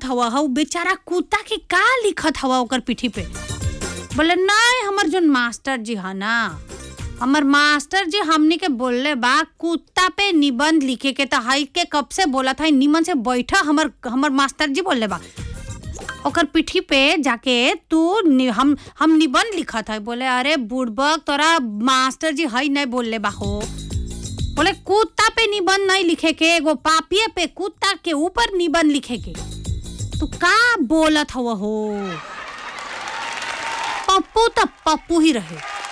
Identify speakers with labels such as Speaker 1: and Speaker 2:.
Speaker 1: बोलत हवा हऊ बेचारा कुत्ता के का लिखत हवा ओकर पीठी पे बोले नहीं हमर जोन मास्टर जी है ना हमर मास्टर जी हमनी के बोलले बा कुत्ता पे निबंध लिखे के तो हाई के कब से बोला था निमन से बैठा हमर हमर मास्टर जी बोलले बा ओकर पीठी पे जाके तू नि, हम हम निबंध लिखा था बोले अरे बुड़बक तोरा मास्टर जी हई नहीं बोलले बा हो बोले कुत्ता पे निबंध नहीं लिखे के एगो पापिये पे कुत्ता के ऊपर निबंध लिखे के तू का बोलत हव हो पप्पू तो पप्पू ही रहे